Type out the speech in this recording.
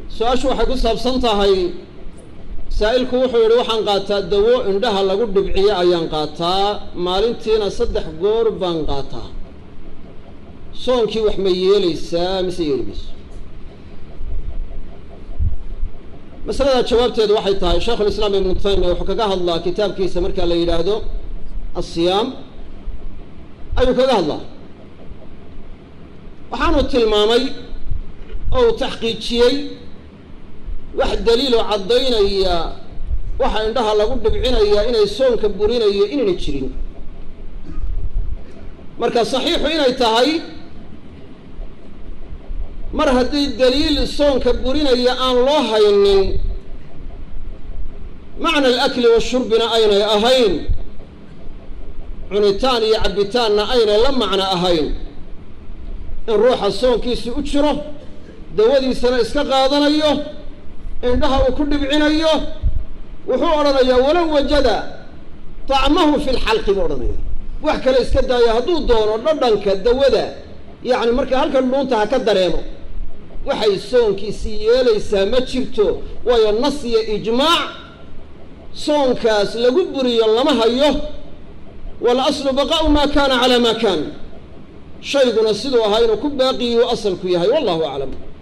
su-aashu waxay ku saabsan tahay saa'ilku wuxuu yidhi waxaan qaataa dawo indhaha lagu dhibciyo ayaan qaataa maalintiina saddex goor baan qaataa soonkii wax ma yeelaysaa mise yeeli mayso masalada jawaabteedu waxay tahay sheikhulislaam ibnu taymiya wuxuu kaga hadlaa kitaabkiisa markaa la yidhaahdo asiyaam ayuu kaga hadlaa waxaanu tilmaamay oo uu taxqiijiyey wax daliiloo caddaynaya waxa indhaha lagu dhibcinaya inay soonka burinayo inayna jirin marka saxiixu inay tahay mar haddii daliil soonka burinaya aan loo haynin macna alakli washurbina aynay ahayn cunitaan iyo cabbitaanna aynay la macno ahayn in ruuxa soonkiisi u jiro dawadiisana iska qaadanayo indhaha uu ku dhibcinayo wuxuu odhanayaa walow wajada tacmahu fi lxalqi buu odhanaya wax kale iska daaya hadduu doono dhadhanka dawada yacni marka halkan dhuunta ha ka dareemo waxay soonkiisii yeelaysaa ma jirto waayo nas iyo ijmaac soonkaas lagu buriyo lama hayo walaslu baqaa'u maa kaana calaa maa kaan shayguna siduu ahaa inuu ku baaqiyu asalku yahay wallahu aclam